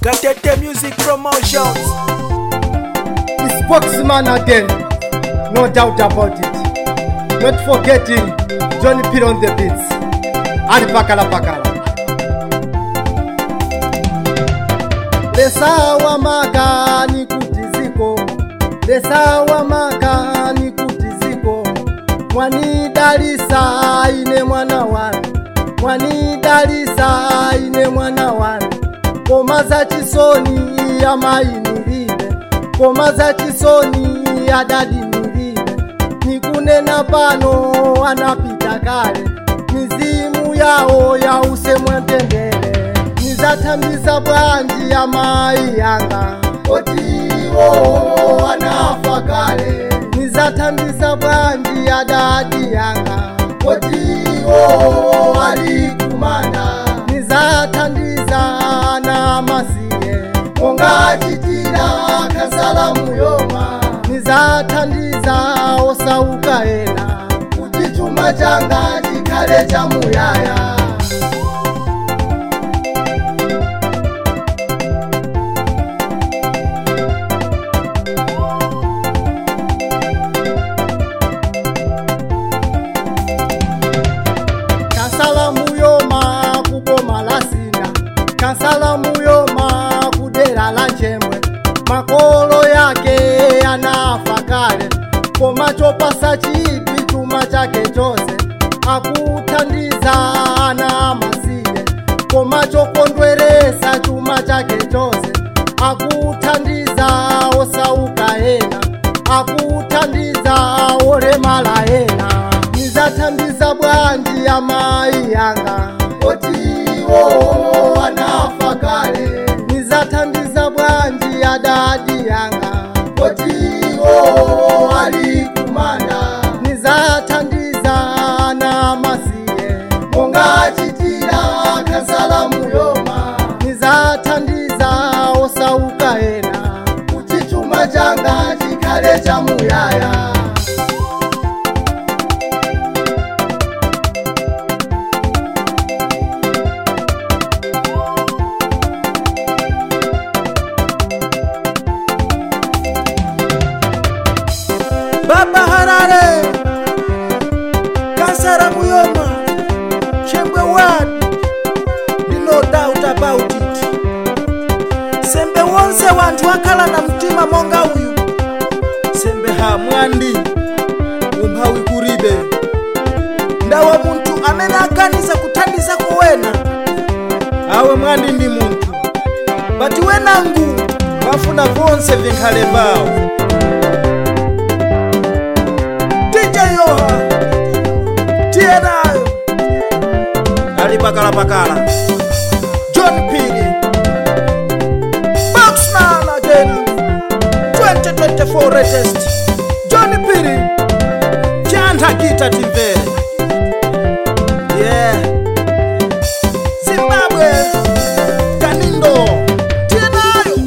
Gatete Music Promotions. The spokesman again, no doubt about it. Not forgetting Johnny Pitt on the beats. Ali pakala pakala. Lesawa makani kutiziko, lesawa makani kutiziko. Mwani dalisa ine mwana wanu, mwani dalisa ine mwana wanu. Ngoma za chisoni ya mainilile, ngoma za chisoni ya dadi nilile. Nikunena pano anapita kale, mizimu yao ya usemwe mtendere. Nizatambisa bwanji ya mai yanga, otiwo anafa kale. Nizatambisa bwanji ya dadi yanga, otiwo alikumana. Nizathandiza na masiye, ongachitira kasala muyoma. Nizathandiza osauka ena, kuti chuma changa chikhale cha muyaya. kasala muyoma kuboma la sinda kasala muyoma kudera la nchemwe makolo yake anafa kale koma chopasa chipi chuma chake chose akuthandiza ana masiye koma chokondweresa chuma chake chose akuthandiza osauka ena akuthandiza olemala ena nizathandiza bwanji ya mai yanga otiwo anafa kale nizathandiza bwanji ya dadi yanga otiwo alikumanda nizathandiza na masiye ongachitira kasala muyoma nizathandiza osauka ena kuti chuma changa chikhale cha muyaya Baba Harare. Kasara Muyoma. Chembwe one. Ni no doubt about it. Sembe wonse wantu wakala na mtima monga uyu. Sembe ha mwandi. Umphawi kuribe. Ndawa muntu amene aganiza kuthandiza kuwena. Awe mwandi ndi muntu. Bati wenangu bafuna vonse vinkhale bawo. DJ Yoha Tienayo Ali Pakala Pakala John Pili Boxman again 2024 latest John Pili Chanta Kita Timvere Yeah Zimbabwe Kanindo Tienayo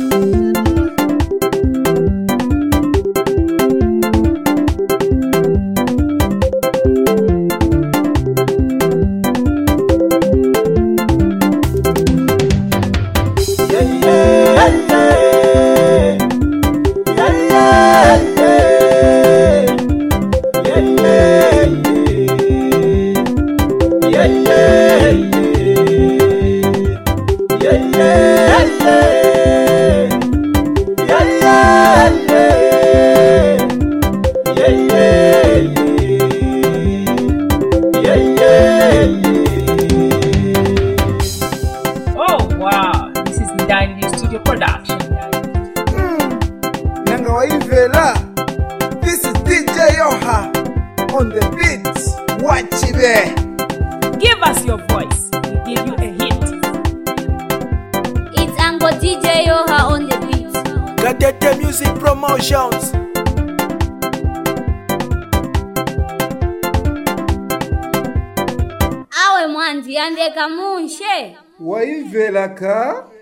Oh wow, this is Dandy Studio Production. Nanga waimvela This is DJ Yoha on the beat Wachibe Give us your voice, we give you a hit. It's Ango DJ Yoha on the beat. Gatete Music Promotions Awe mwanzi andeka munshe. Waimvela ka